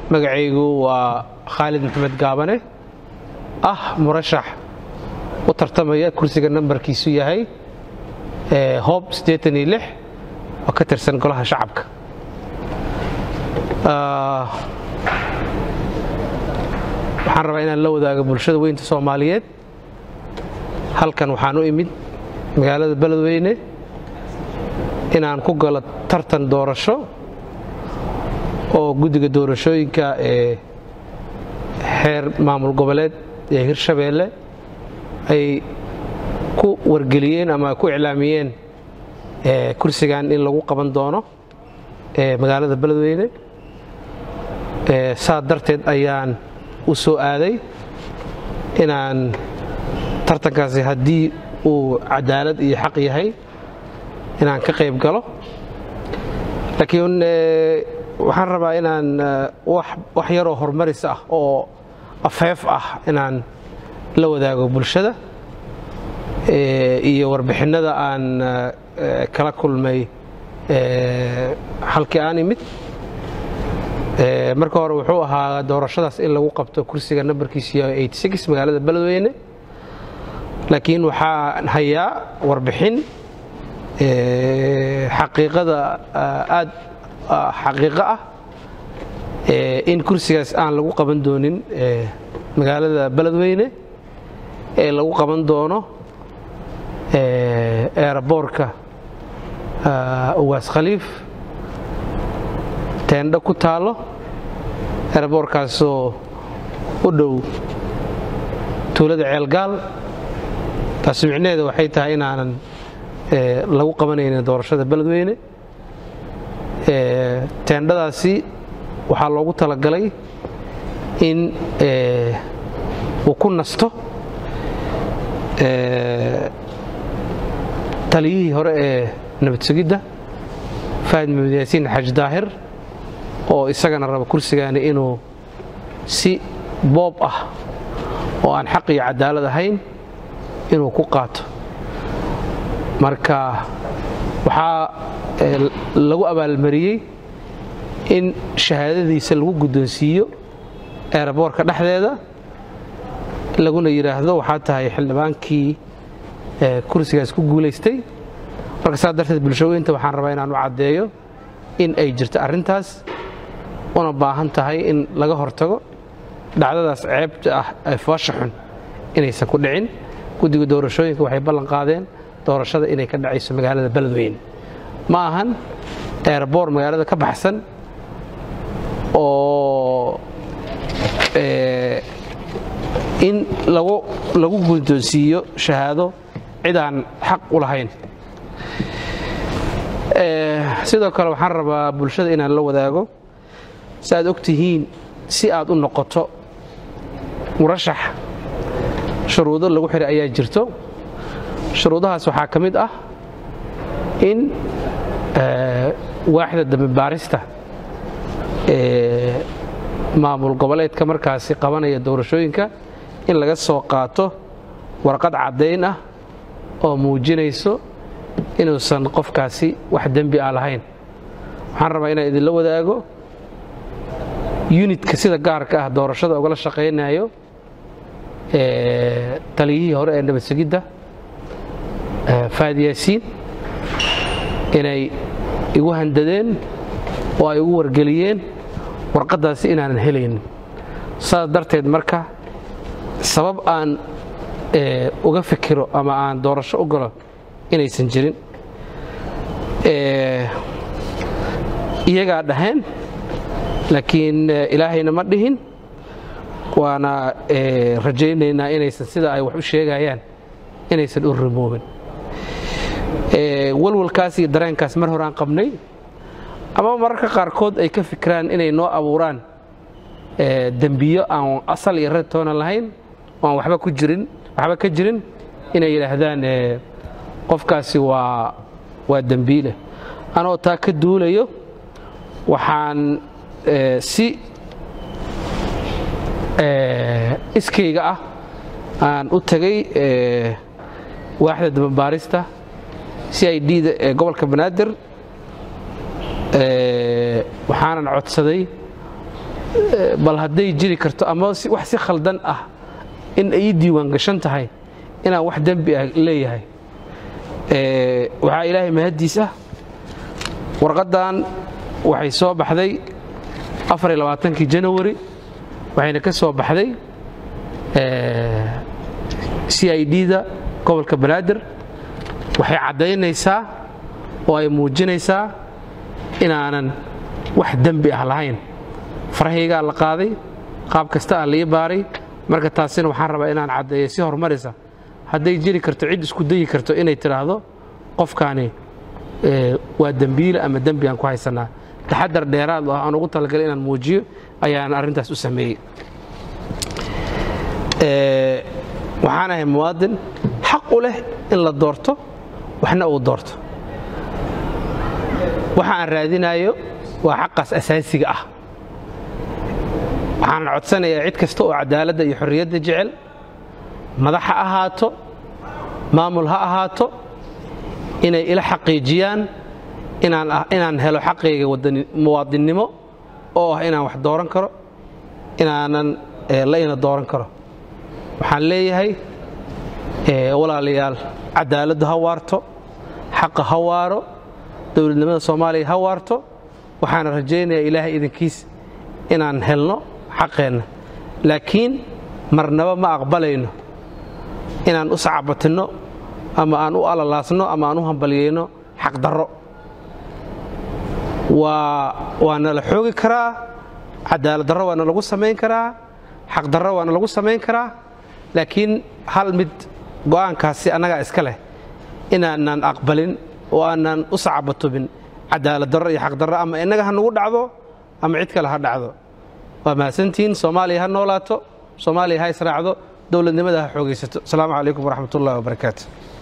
magacaygu waa khaalid maxamed gaabane ah murashax u tartamaya kursiga nambarkiisu yahay hoob oo ka tirsan golaha shacabka waxaan rabaa inaan la wadaago bulshada weynta soomaaliyeed halkan waxaan u imid magaalada beledweyne inaan ku galo tartan doorasho oo guddiga doorashooyinka ee xeer maamul goboleed ee hirshabeelle ay ku wargeliyeen ama ku iclaamiyeen kursigan in lagu qaban doono magaalada beledweyne saa darteed ayaan u soo aaday inaan tartankaasi haddii uu cadaalad iyo xaq yahay inaan ka qayb galo laakiin waxaan rabaa inaan wax yaroo horumaris ah oo afeef ah inaan la wadaago bulshada iyo warbixinnada aan kala kulmay halkii aan imid marka hore wuxuu ahaa doorashadaas in lagu qabto kursiga nambarkiisu yahay magaalada beledweyne laakiin waxaan hayaa warbixin xaqiiqada aad xaqiiqo ah in kursigaas aan lagu qaban doonin magaalada beledweyne ee lagu qaban doono eeraboorka uwaas khaliif teendho ku taallo eeraboorkaasoo u dhow tuulada ceelgaal taasi micnaheeda waxay tahay inaanan lagu qabanaynin doorashada beledweyne teendhadaasi waxaa loogu talagalay in uu ku nasto taliyihii hore ee nabad sugidda faahid maxamed yaasiin xaaji daahir oo isagana raba kursigaani inuu si boob ah oo aan xaq iyo cadaalad ahayn inuu ku qaato marka waxaa lagu abaalmariyey in shahaadadiisa lagu guddoonsiiyo eeraboorka dhexdeeda laguna yidhaahdo waxaa tahay xildhibaankii kursigaas ku guulaystay marka saa darteed bulshaweynta waxaan rabaa inaan u caddeeyo in ay jirto arrintaas una baahan tahay in laga hortago dhacdadaas ceebta ah ee foosha xun inaysan ku dhicin guddiga doorashooyinka waxay ballan qaadeen doorashada inay ka dhacayso magaalada beledweyne ma ahan eeraboor magaalada ka baxsan oo in lagu guddoonsiiyo shahaado cid aan xaq u lahayn sidoo kale waxaan rabaa bulshada inaan la wadaago si aad og tihiin si aad u noqoto murashax shuruudo lagu xihay ayaa jirto shuruudahaas waxaa ka mid ah in waaxda dambibaarista ee maamul goboleedka markaasi qabanaya doorashooyinka in laga soo qaato warqad caddayn ah oo muujinayso inuusan qofkaasi wax dembi ah lahayn waxaan rabaa inaan idinla wadaago yunitka sida gaarka ah doorashada ugala shaqaynayo taliyihii hore ee nabad sugidda faad yaasiin inay igu handadeen oo ay igu wargeliyeen warqaddaasi inaanan helaynin saas darteed marka sabab aan uga fikiro ama aan doorasho u galo inaysan jirin iyagaa dhaheen laakiin ilaahayna ma dhihin waana rajaynaynaa inaysan sida ay wax u sheegayaan inaysan u rimoobin walwalkaas iyo dareenkaas mar horaan qabnay ama mararka qaarkood ay ka fikiraan inay noo abuuraan dembiyo aan asal iyo red toona lahayn oo aan waba ku jirin waxba ka jirin inay yidhaahdaan qofkaasi waa waa dembiile anoo taa ka duulayo waxaan si iskayga ah aan u tegay waaxda dababaarista si ay dhiida ee gobolka banaadir waxaanan codsaday bal hadday jiri karto ama wax si khaldan ah in ay ii diiwaan gashan tahay inaan wax dembi ah leeyahay waxaa ilaahay mahaddiis ah warqaddan waxay soo baxday afariylabaatankii janawari waxayna ka soo baxday c i d-da gobolka banaadir waxay caddaynaysaa oo ay muujinaysaa inaanan wax dembi ah lahayn farahaygaa la qaaday qaab kasta ah laii baaray marka taasina waxaan rabaa inaan caddeeyo si horumaraysa hadday jiri karto cid isku dayi karto inay tidhaahdo qofkaani waa dembiile ama dembi aan ku haysannaa taxadar dheeraad ah aan ugu talagalay inaan muujiyo ayaan arrintaas u sameeyey waxaan ahay muwaadin xaq u leh in la doorto waxna uu doorto waxa aan raadinayo waa xaqaas asaasiga ah waxaan codsanayaa cid kasta oo cadaaladda iyo xorriyadda jecel madax ha ahaato maamul ha ahaato inay ila xaqiijiyaan inaan helo xaqayga muwaadinnimo oo ah inaan wax dooran karo inaanan la ina dooran karo waxaan leeyahay walaalayaal cadaaladdu ha waarto xaqa ha waaro dowladnimada soomaaliya ha waarto waxaana rajaynayaa ilaahay idinkiis inaan helno xaqeenna laakiin marnaba ma aqbalayno inaan u sacabatinno ama aan u alalaasno ama aan u hambalyayno xaqdarro waa nala xoogi karaa cadaaladdarro waana lagu samayn karaa xaqdarro waana lagu samayn karaa laakiin hal mid go'aankaasi annagaa iska leh inaanaan aqbalin oo aanaan u sacabatubin cadaaladdarro iyo xaqdarro ama innaga ha nagu dhacdo ama cid kale ha dhacdo waa mahadsantihiin soomaaliya ha noolaato soomaaliya ha israacdo dowladnimada ha xoogaysato asalaamu calaykum waraxmat ullahi wabarakaatu